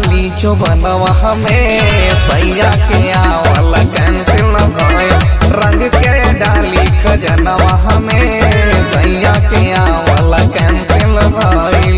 डाली जो बनवा हमें सैया के आवल कैंसिल भइल रंग के डाली खजनवा हमें सैया के आवल कैंसिल भइल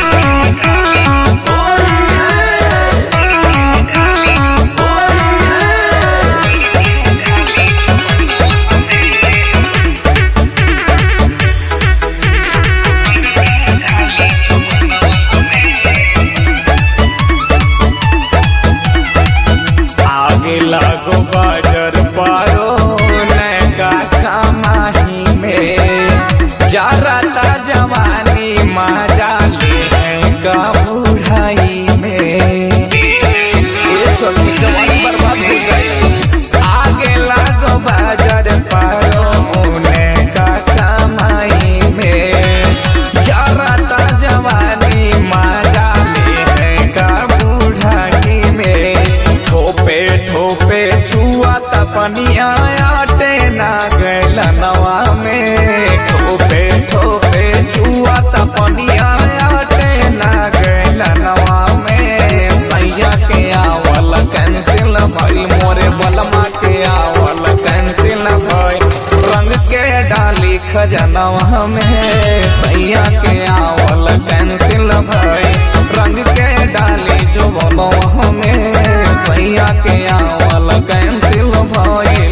आगे लागो बाजार पारो नैका कमाही में जारता जवानी मजा ले का बुढ़ाई में ये सब की जवानी बर्बाद हो गई आगे लागो बाजार पारो नैका कमाई में जारता जवानी मजा ले का बुढ़ाई में ठोपे ठोपे छुआ तपनिया आटे ना गैल नवा में ठोपे ठोपे छुआ तपनिया आटे ना गैल नवा में सैया के आवल कैंसिल भई मोरे बलमा के आवल कैंसिल भई रंग के डाली खजनवा में सैया के आवल कैंसिल भई रंग के डाली जो बनवा में सैया के आवल कैंसिल भइल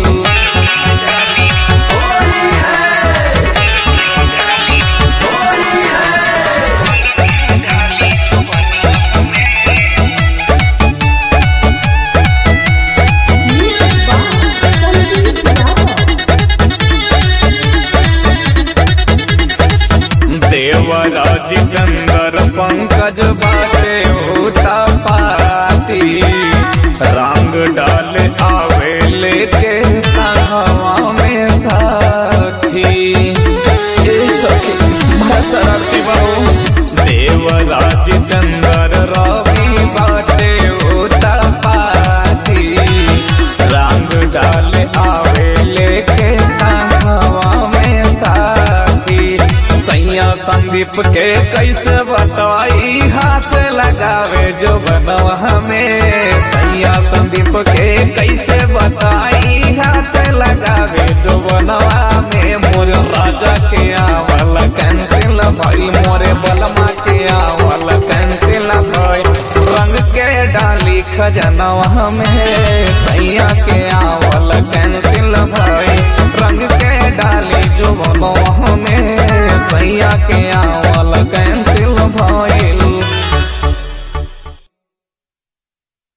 Music by Sandeep Rao. Devraj चंदर पंकज बाटे होता पाती रंग डाल आवे लेके संगवा में साथी ए सखी बड़ा शरारती बहू देवराज चंदर रवि बाटे होता पाती रंग डाल आवे लेके संगवा में साथी सैया संदीप के कैसे बताई हाथ लगावे जो बनवा हमें सैया संदीप के कैसे बताई हाथ लगावे जो बनवा में मोर राजा के आवल कैंसिल भई मोरे बलमा के आवल कैंसिल भई रंग के डाली खजनवा में सैया के आवल